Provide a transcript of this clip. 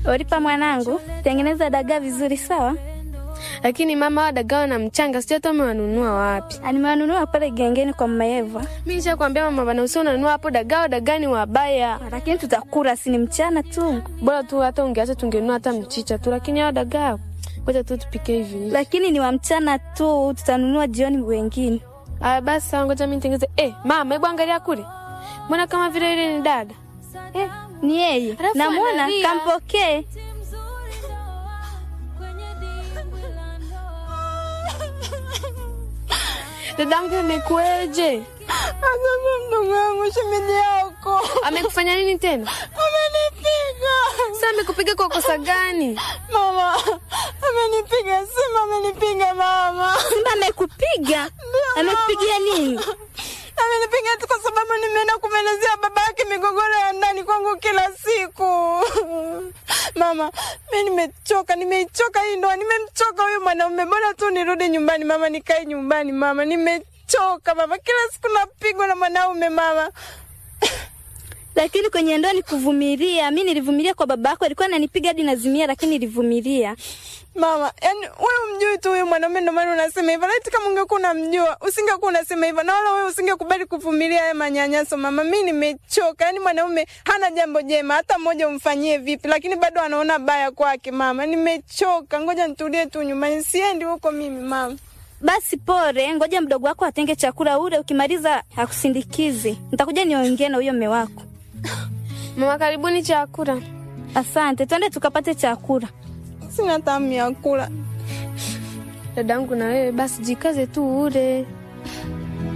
Oripa mwanangu, tengeneza dagaa vizuri sawa? Lakini mama, hawa dagaa na mchanga sijui hata umewanunua wapi. Nimewanunua pale gengeni kwa mama Eva. Mimi nishakwambia mama bana, usio unanunua hapo dagaa, dagaa ni wabaya. Lakini tutakula, si ni mchana tu. Bora tu hata ungeacha tungenunua hata mchicha tu, lakini hawa dagaa ngoja tu tupike hivi hivi. Lakini ni wa mchana tu, tutanunua jioni wengine. Aya basi sawa, ngoja mimi nitengeze. Eh, mama, hebu angalia kule. Mbona kama vile ile ni dada? Eh, ni yeye. Alafu Namwona, analia. kampokee. Dadangu imekueje? Sasa mdogo wangu, shemeji yako Amekufanya nini tena? amenipiga Sasa amekupiga kwa kosa gani? mama, amenipiga Simba, amenipiga mama, Simba amekupiga? Amekupigia nini? amenipiga tu kwa sababu nimeenda kumwelezea baba yake migogoro ya ndani kwangu kila siku. Mama, mi nimechoka, nimeichoka hii ndoa, nimemchoka huyu mwanaume. Bora tu nirudi nyumbani mama, nikae nyumbani mama, nimechoka mama, kila siku napigwa na mwanaume mama. Lakini kwenye ndoa ni kuvumilia. Mi nilivumilia kwa baba yako, alikuwa ananipiga hadi nazimia, lakini nilivumilia. Mama, yani wewe umjui tu huyu mwanaume, ndio maana unasema hivyo. Laiti kama ungekuwa unamjua usingekuwa unasema hivyo, na wala wewe usingekubali kuvumilia haya manyanyaso. Mama, mi nimechoka. Yani mwanaume hana jambo jema hata mmoja umfanyie vipi, lakini bado anaona baya kwake. Mama, nimechoka, ngoja nitulie tu nyumbani, siendi huko mimi mama. Basi pore, ngoja mdogo wako atenge chakula ule, ukimaliza akusindikize. Nitakuja niongee na huyo mme wako. Mama, karibuni chakula. Asante, twende tukapate chakula. Sina tamu ya kula. Dadangu na wewe basi jikaze tu ule.